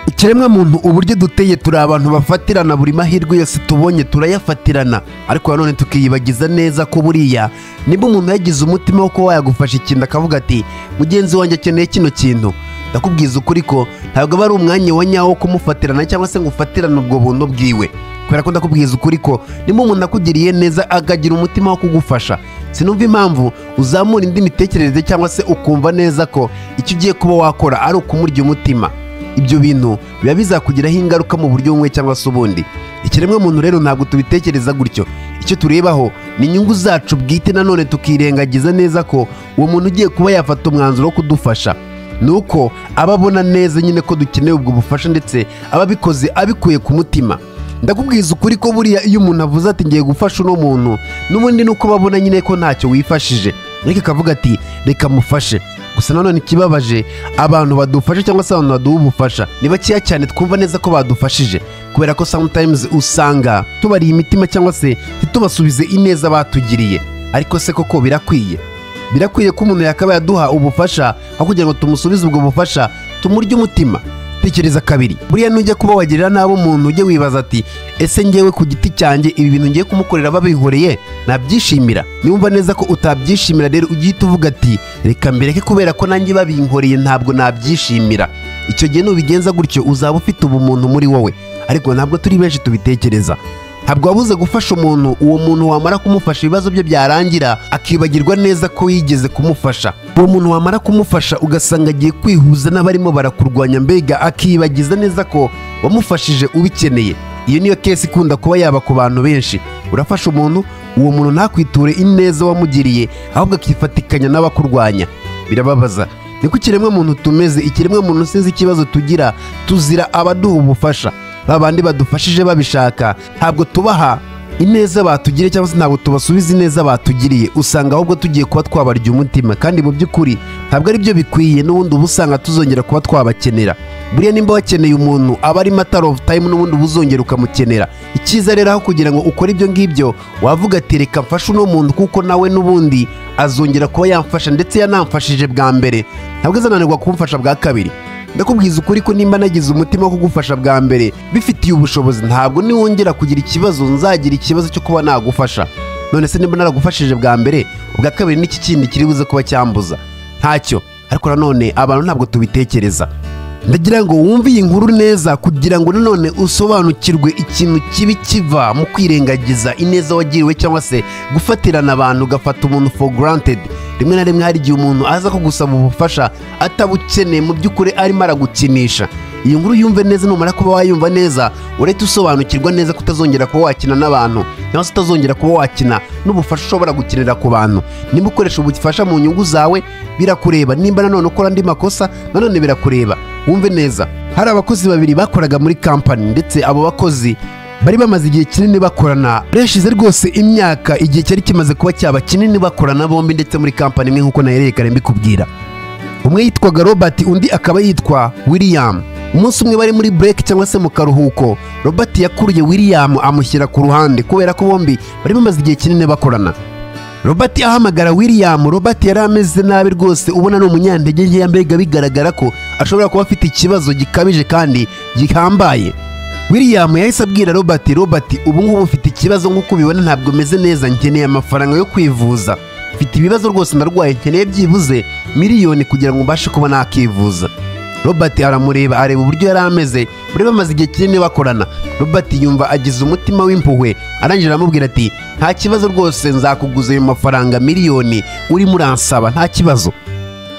ikiremwa muntu uburyo duteye turi abantu bafatirana buri mahirwe yose tubonye turayafatirana ariko nanone tukiyibagiza neza ko buriya niba umuntu yagize umutima wo kuba yagufasha ikintu akavuga ati mugenzi wanjye akeneye kino kintu ndakubwiza ukuri ko ntabwo aba ari umwanya wa nyawo wo kumufatirana cyangwa se ngo ufatirane ubwo buntu bwiwe kubera ko ndakubwiza ukuri ko niba umuntu akugiriye neza akagira umutima wo kugufasha sinumva impamvu uzamura indi mitekerereze cyangwa se ukumva neza ko icyo ugiye kuba wakora ari ukumurya umutima ibyo bintu biba bizakugiraho ingaruka mu buryo bumwe cyangwa se ubundi ikiremwamuntu rero ntabwo tubitekereza gutyo icyo turebaho ni inyungu zacu bwite nanone tukirengagiza neza ko uwo muntu ugiye kuba yafata umwanzuro wo kudufasha ni uko aba abona neza nyine ko dukeneye ubwo bufasha ndetse aba abikoze abikuye ku mutima ndakubwiza ukuri ko buriya iyo umuntu avuze ati ngiye gufasha uno muntu n'ubundi ni uko babona nyine ko ntacyo wifashije ariko akavuga ati reka mufashe gusa nanone ikibabaje abantu badufasha cyangwa se abantu baduha ubufasha ni bakeya cyane twumva neza ko badufashije kubera ko sometimes usanga tubariye imitima cyangwa se ntitubasubize ineza batugiriye ariko se koko birakwiye birakwiye ko umuntu yakabaye aduha ubufasha aho kugira ngo tumusubize ubwo bufasha tumurye umutima tekereza kabiri buriya nujya kuba wagirira nabi umuntu ujye wibaza ati ese ngewe ku giti cyanjye ibi bintu ngiye kumukorera babihoreye nabyishimira niwumva neza ko utabyishimira rero ugihita uvuga ati reka mbireke kubera ko nanjye babinkoreye ntabwo nabyishimira icyo gihe nubigenza gutyo uzaba ufite ubumuntu muri wowe ariko ntabwo turi benshi tubitekereza ntabwo wabuze gufasha umuntu uwo muntu wamara kumufasha ibibazo bye byarangira akibagirwa neza ko yigeze kumufasha uwo muntu wamara kumufasha ugasanga agiye kwihuza n'abarimo barakurwanya mbega akibagiza neza ko wamufashije ubikeneye iyo niyo kesi ikunda kuba yaba ku bantu benshi urafasha umuntu uwo muntu ntakwiture ineza wamugiriye ahubwo akifatikanya n'abakurwanya birababaza niko ikiremwamuntu tumeze ikiremwamuntu sinzi ikibazo tugira tuzira abaduha ubufasha ba bandi badufashije babishaka ntabwo tubaha ineza batugiriye cyangwa se ntabwo tubasubiza ineza batugiriye usanga ahubwo tugiye kuba twabarya umutima kandi mu by'ukuri ntabwo ari byo bikwiye n'ubundi uba usanga tuzongera kuba twabakenera buriya nimba wakeneye umuntu aba ari matara ofu tayimu n'ubundi uba uzongera ukamukenera icyiza rero aho kugira ngo ukore ibyo ngibyo wavuga ati reka mfashe uno muntu kuko nawe n'ubundi azongera kuba yamfasha ndetse yanamfashije bwa mbere ntabwo azananirwa kumfasha bwa kabiri ndakubwiza ukuri ko nimba nagize umutima wo kugufasha bwa mbere bifitiye ubushobozi ntabwo niwongera kugira ikibazo nzagira ikibazo cyo kuba nagufasha none se nimba naragufashije bwa mbere ubwa kabiri n'iki kindi kiri buze kuba cyambuza ntacyo ariko nanone abantu ntabwo tubitekereza ndagira ngo wumve iyi nkuru neza kugira ngo nanone usobanukirwe ikintu kibi kiva mu kwirengagiza ineza wagiriwe cyangwa se gufatirana abantu ugafata umuntu for granted rimwe na rimwe hari igihe umuntu aza kugusaba ubufasha atabukeneye mu by'ukuri arimo aragukinisha iyi nkuru yumve neza numara kuba wayumva neza urahita usobanukirwa neza ko utazongera kuba wakina n'abantu cyangwa se utazongera kuba wakina n'ubufasha ushobora gukenera ku bantu niba ukoresha ubufasha mu nyungu zawe birakureba nimba nanone ukora andi makosa nanone birakureba wumve neza hari abakozi babiri bakoraga muri kampani ndetse abo bakozi bari bamaze igihe kinini bakorana reshize rwose imyaka igihe cyari kimaze kuba cyaba kinini bakorana bombi ndetse muri kampani imwe nk'uko nahererekane mbikubwira umwe yitwaga robert undi akaba yitwa william umunsi umwe bari muri break cyangwa se mu karuhuko robert yakuriye william amushyira ku ruhande kubera ko bombi bari bamaze igihe kinini bakorana robert ahamagara william robert yari ameze nabi rwose ubona ni umunyantege nkeya mbega bigaragara ko ashobora kuba afite ikibazo gikabije kandi gihambaye william yahise abwira robert robert ubu ngubu mfite ikibazo nk'uko ubibona ntabwo meze neza nkeneye amafaranga yo kwivuza mfite ibibazo rwose ndarwaye nkeneye byibuze miliyoni kugira ngo mbashe kuba nakivuza robert aramureba areba uburyo yari ameze bari bamaze igihe kinini bakorana robert yumva agize umutima w'impuhwe arangije aramubwira ati nta kibazo rwose nzakuguza ayo mafaranga miliyoni urimo uransaba nta kibazo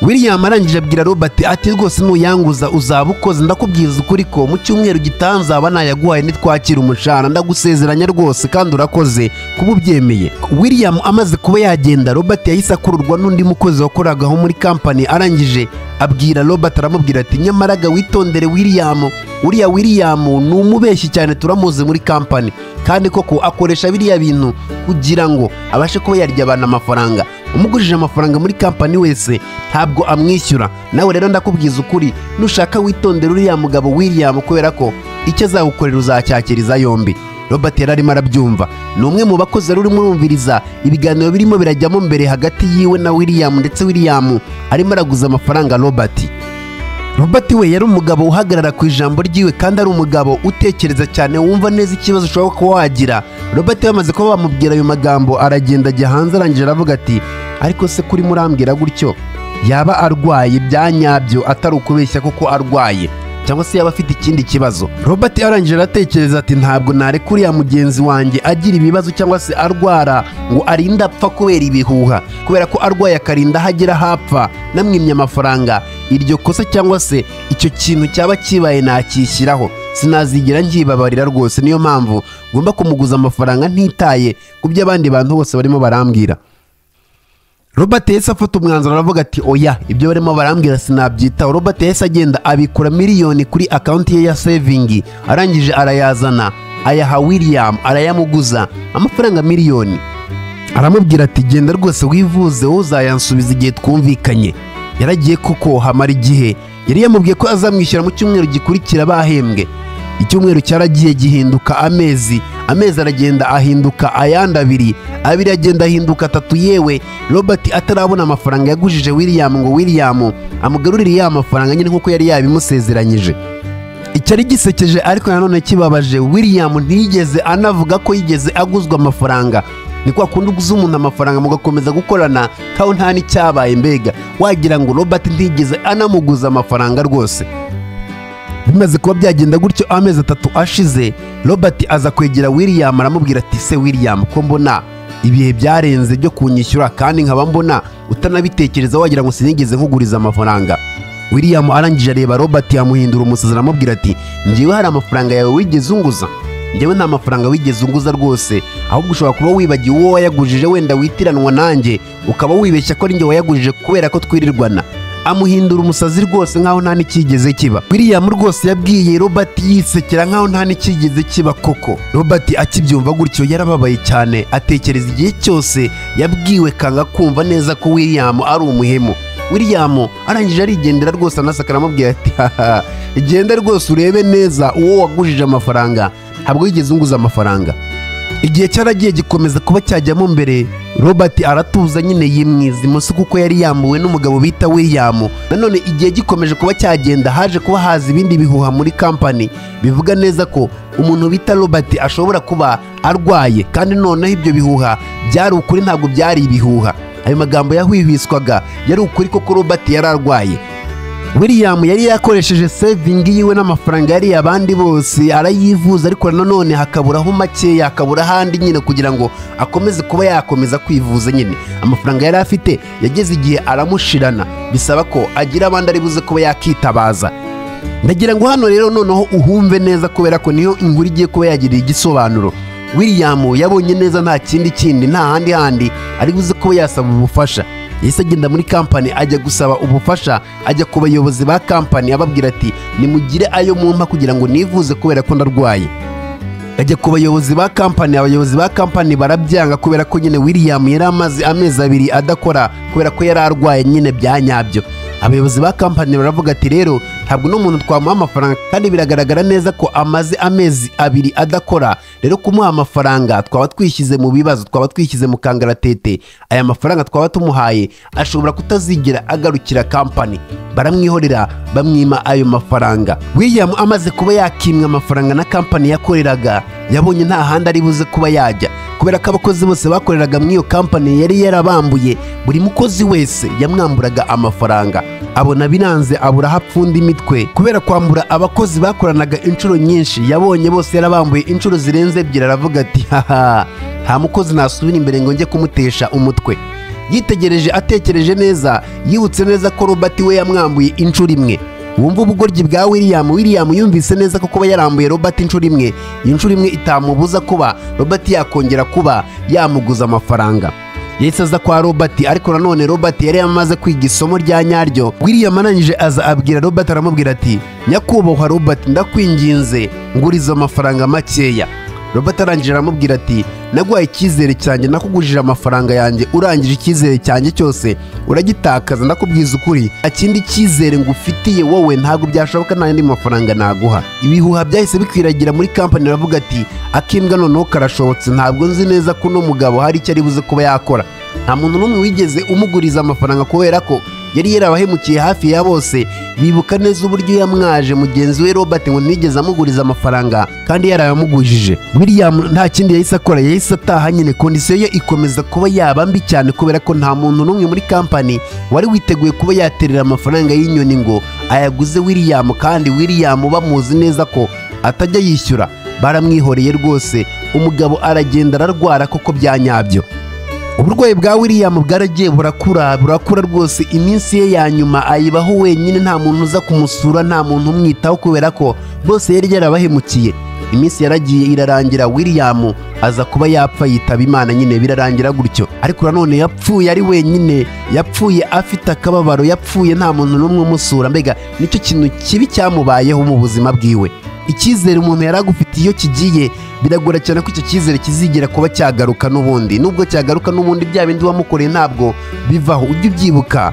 william arangije abwira robert ati rwose nuyanguza uzaba ukoze ndakubwiza ukuri ko mu cyumweru gitaha nzaba nayaguhaye nitwakira umushahara ndagusezeranya rwose kandi urakoze kuba ubyemeye william amaze kuba yagenda robert yahise akururwa n'undi mukozi wakoragaho muri kampani arangije abwira robert aramubwira ati nyamaraga witondere william uriya william ni umubeshyi cyane turamuzi muri kampani kandi koko akoresha biriya bintu kugira ngo abashe kuba yarya abantu amafaranga umugurije amafaranga muri kampani wese ntabwo amwishyura nawe rero ndakubwiza ukuri nushaka witondera uriya mugabo william kubera ko icyo azagukorera uzacyakiriza yombi robert yari arimo arabyumva ni umwe mu bakozi yari urimo urumviriza ibiganiro birimo birajyamo mbere hagati yiwe na william ndetse william arimo araguza amafaranga robert robert we yari umugabo uhagarara ku ijambo ryiwe kandi ari umugabo utekereza cyane wumva neza ikibazo ushobora kuba wagira robert yamaze kuba bamubwira ayo magambo aragenda ajya hanze arangije aravuga ati ariko se kuri murambwira gutyo yaba arwaye bya nyabyo atari ukubeshya kuko arwaye cyangwa se yaba afite ikindi kibazo robert arangije aratekereza ati ntabwo nareka uriya mugenzi wanjye agira ibibazo cyangwa se arwara ngo arinde apfa kubera ibihuha kubera ko arwaye akarinda aho agera hapfa namwimye amafaranga iryo kosa cyangwa se icyo kintu cyaba kibaye nakishyiraho sinazigira ngibabarira rwose niyo mpamvu ngomba kumuguza amafaranga ntitaye ku byo abandi bantu bose barimo barambwira robert yahise afata umwanzuro aravuga ati oya ibyo barimo barambwira sinabyitaho robert yahise agenda abikura miliyoni kuri akawunti ye ya sevingi arangije arayazana ayaha william arayamuguza amafaranga miliyoni aramubwira ati genda rwose wivuze wowe uzayansubiza igihe twumvikanye yaragiye kuko hamara igihe yari yamubwiye ko azamwishyura mu cyumweru gikurikira bahembwe icyumweru cyaragiye gihinduka amezi amezi aragenda ahinduka ayandi abiri abiri agenda ahinduka atatu yewe robert atarabona amafaranga yagujije william ngo william amugarurire ya mafaranga nyine nk'uko yari yabimusezeranyije icyari gisekeje ariko nanone kibabaje william ntiyigeze anavuga ko yigeze aguzwa amafaranga ni kwa kundi uguza umuntu amafaranga mugakomeza gukorana kaho nta n'icyabaye mbega wagira ngo robert ntiyigeze anamuguza amafaranga rwose bimaze kuba byagenda gutyo amezi atatu ashize robert aza kwegera william aramubwira ati se william ko mbona ibihe byarenze byo kunyishyura kandi nkaba mbona utanabitekereza wagira ngo sinigeze nkuguriza amafaranga william arangije areba robert yamuhindura umusazi aramubwira ati ngewe hari amafaranga yawe wigeze unguza ngewe nta mafaranga wigeze unguza rwose ahubwo ushobora kuba wibagiwe uwo wayagujije wenda witiranwa nanjye ukaba wibeshya ko ari njye wayagujije kubera ko twirirwana amuhindura umusazi rwose nk'aho nta n'icyigeze kiba william rwose yabwiye robert yisekera nk'aho nta n'icyigeze kiba koko robert akibyumva gutyo yarababaye cyane atekereza igihe cyose yabwiwe kanga kumva neza ko william ari umuhemu william arangije arigendera rwose anasaka aramubwira ati haha genda rwose urebe neza uwo wagujije amafaranga ntabwo wigeze unguza amafaranga igihe cyaragiye gikomeza kuba cyajyamo mbere robert aratuza nyine yimwiza imoso kuko yari yambuwe n'umugabo bita william nanone igihe gikomeje kuba cyagenda haje kuba haza ibindi bihuha muri kampani bivuga neza ko umuntu bita robert ashobora kuba arwaye kandi noneho ibyo bihuha byari ukuri ntabwo byari ibihuha ayo magambo yahwihwiswaga yari ukuri koko robert yari arwaye william yari yakoresheje sevingi yiwe n'amafaranga yari abandi bose arayivuza ariko nanone hakaburaho makeya hakabura ahandi nyine kugira ngo akomeze kuba yakomeza kwivuza nyine amafaranga yari afite yageze igihe aramushirana bisaba ko agira abandi ari buze kuba yakitabaza ndagira ngo hano rero noneho uhumve neza kubera ko niyo inkuru igiye kuba yagiriye igisobanuro william yabonye neza nta kindi kindi nta handi handi ari buze kuba yasaba ubufasha yahise agenda muri kampani ajya gusaba ubufasha ajya ku bayobozi ba kampani ababwira ati nimugire ayo mumpa kugira ngo nivuze kubera ko ndarwaye ajya ku bayobozi ba kampani abayobozi ba kampani barabyanga kubera ko nyine william yari amaze amezi abiri adakora kubera ko yari arwaye nyine bya nyabyo abayobozi ba kampani baravuga ati rero ntabwo n'umuntu twamuha amafaranga kandi biragaragara neza ko amaze amezi abiri adakora rero kumuha amafaranga twaba twishyize mu bibazo twaba twishyize mu kangaratete aya mafaranga twaba tumuhaye ashobora kutazigera agarukira kampani baramwihorera bamwima ayo mafaranga william amaze kuba yakimwa amafaranga na kampani yakoreraga yabonye nta handi ari buze kuba yajya kubera ko abakozi bose bakoreraga muri iyo kampani yari yarabambuye buri mukozi wese yamwamburaga amafaranga abona biranze abura aho apfunda imitwe kubera kwambura abakozi bakoranaga inshuro nyinshi yabonye bose yarabambuye inshuro zirenze ebyiri aravuga ati haha nta mukozi nasubira imbere ngo njye kumutesha umutwe yitegereje atekereje neza yibutse neza ko robert we yamwambuye inshuro imwe wumva ubugoryi bwa william william yumvise neza ko kuba yarambuye robert inshuro imwe inshuro imwe itamubuza kuba robert yakongera kuba yamuguza amafaranga yahise aza kwa robert ariko nanone robert yari yamaze kwiga isomo rya nyaryo william arangije aza abwira robert aramubwira ati nyakubahwa robert ndakwinginze nguriza amafaranga makeya robert arangije aramubwira ati naguhaye icyizere cyanjye nakugujije amafaranga yanjye urangije icyizere cyanjye cyose uragitakaza ndakubwiza ukuri nta kindi cyizere ngufitiye wowe ntabwo byashoboka nta yandi mafaranga naguha ibihuha byahise bikwiragira muri kampani aravuga ati akimbwa noneho karashobotse ntabwo nzi neza ko uno mugabo hari icyo ari buze kuba yakora nta muntu n'umwe wigeze umuguriza amafaranga kubera ko yari yarabahemukiye hafi ya bose bibuka neza uburyo yamwaje mugenzi we robert ngo nigeze amuguriza amafaranga kandi yarayamugujije william nta kindi yahise akora yahise ataha nyine kondisiyo ye ikomeza kuba yaba mbi cyane kubera ko nta muntu n'umwe muri kampani wari witeguye kuba yaterera amafaranga y'inyoni ngo ayaguze william kandi william bamuzi neza ko atajya yishyura baramwihoreye rwose umugabo aragenda ararwara koko byanyabyo uburwayi bwa william bwaragiye burakura burakura rwose iminsi ye ya nyuma ayibaho wenyine nta muntu uza kumusura nta muntu umwitaho kubera ko bose yari yarabahemukiye iminsi yaragiye irarangira william aza kuba yapfa yitaba imana nyine birarangira gutyo ariko nanone yapfuye ari wenyine yapfuye afite akababaro yapfuye nta muntu n'umwe umusura mbega nicyo kintu kibi cyamubayeho mu buzima bwiwe icyizere umuntu yari agufitiye iyo kigiye biragora cyane ko icyo cyizere kizigera kuba cyagaruka n'ubundi nubwo cyagaruka n'ubundi bya bindi wamukoreye ntabwo bivaho ujye ubyibuka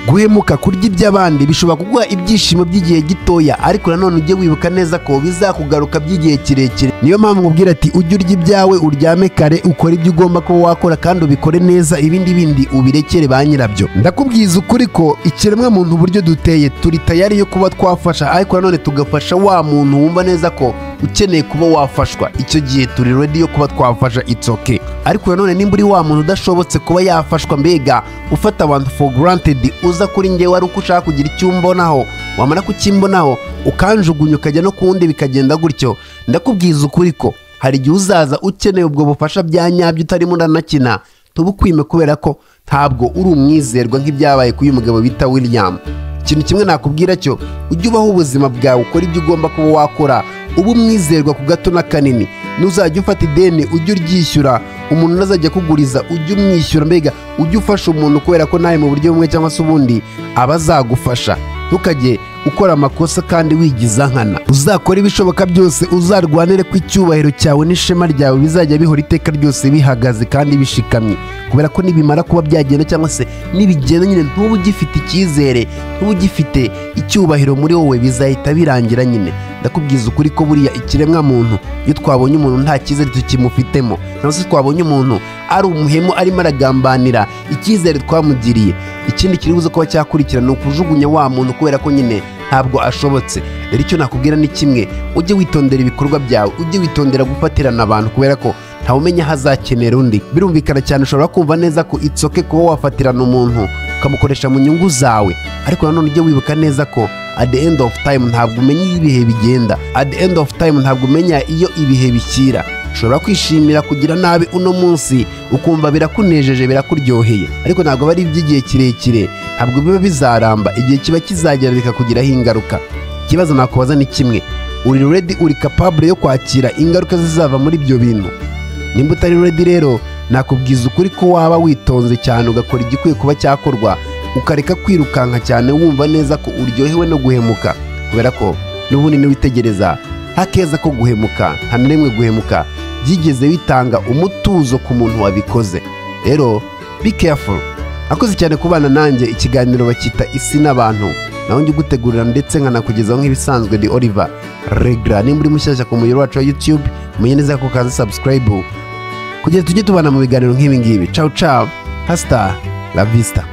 guhemuka kurya iby'abandi bishobora kuguha ibyishimo by'igihe gitoya ariko nanone ujye wibuka neza ko bizakugaruka by'igihe kirekire niyo mpamvu ubwira ati ujye urya ibyawe uryame kare ukore ibyo ugomba kuba wakora kandi ubikore neza ibindi bindi ubirekere ba nyirabyo ndakubwiza ukuri ko ikiremwa muntu uburyo duteye turi tayari yo kuba twafasha ariko nanone tugafasha wa muntu wumva neza ko ukeneye kuba wafashwa icyo gihe turi redi yo kuba twafasha itsoke ariko nanone nimba uri wa muntu udashobotse kuba yafashwa mbega ufata abantu for granted uza kuri ngewe wari uko ushaka kugira icyo umbonaho wamara kucyimbonaho ukanjugunya ukajya no ku wundi bikagenda gutyo ndakubwiza ukuri ko hari igihe uzaza ukeneye ubwo bufasha bya nyabyo utarimo uranakina tubukwime kubera ko ntabwo uri umwizerwa nk'ibyabaye k'uyu mugabo bita william ikintu kimwe nakubwira cyo ujye ubaho ubuzima bwawe ukora ibyo ugomba kuba wakora uba umwizerwa ku gato na kanini ntuzajya ufata ideni ujye uryishyura umuntu ntazajya akuguriza ujye umwishyura mbega ujye ufasha umuntu kubera ko nawe mu buryo bumwe cyangwa se ubundi aba azagufasha ntukajye ukora amakosa kandi wigiza nkana uzakora ibishoboka byose uzarwanire ko icyubahiro cyawe n'ishema ryawe bizajya bihora iteka ryose bihagaze kandi bishikamye kubera ko nibimara kuba byagenda cyangwa se nibigenda nyine ntuba ugifite icyizere ntuba ugifite icyubahiro muri wowe bizahita birangira nyine ndakubwiza ukuri ko buriya ikiremwa muntu iyo twabonye umuntu nta cyizere tukimufitemo cyangwa se twabonye umuntu ari umuhemu arimo aragambanira icyizere twamugiriye ikindi kiri buze kuba cyakurikira ni ukujugunya wa muntu kubera ko nyine ntabwo ashobotse rero icyo nakubwira ni kimwe ujye witondera ibikorwa byawe ujye witondera gufatirana abantu kubera ko ntawe umenya aho azakenera undi birumvikana cyane ushobora kumva neza ko itsoke kuba wafatirana umuntu ukamukoresha mu nyungu zawe ariko nanone ujye wibuka neza ko at the end of time ntabwo umenya iyo ibihe bigenda at the end of time ntabwo umenya iyo ibihe bishyira ushobora kwishimira kugira nabi uno munsi ukumva birakunejeje birakuryoheye ariko ntabwo aba ari iby'igihe kirekire ntabwo biba bizaramba igihe kiba kizagera bikakugiraho ingaruka ikibazo nakubaza ni kimwe uri redi uri kapabure yo kwakira ingaruka zizava muri ibyo bintu nimba utari redi rero nakubwiza ukuri ko waba witonze cyane ugakora igikwiye kuba cyakorwa ukareka kwirukanka cyane wumva neza ko uryohewe no guhemuka kubera ko n'ubundi niwitegereza hakeza ko guhemuka nta na rimwe guhemuka byigeze bitanga umutuzo ku muntu wabikoze rero be careful akoze cyane kubana nanjye ikiganiro bacyita isi n'abantu nawe njye ugutegurira ndetse nkanakugezaho nk'ibisanzwe ni oliver regara nimba uri mushyashya ku muyoboro wacu wa youtube umenye neza ko ukaza subscribe kugira tujye tubana mu biganiro nk'ibi ngibi cawu cawu hasita la vista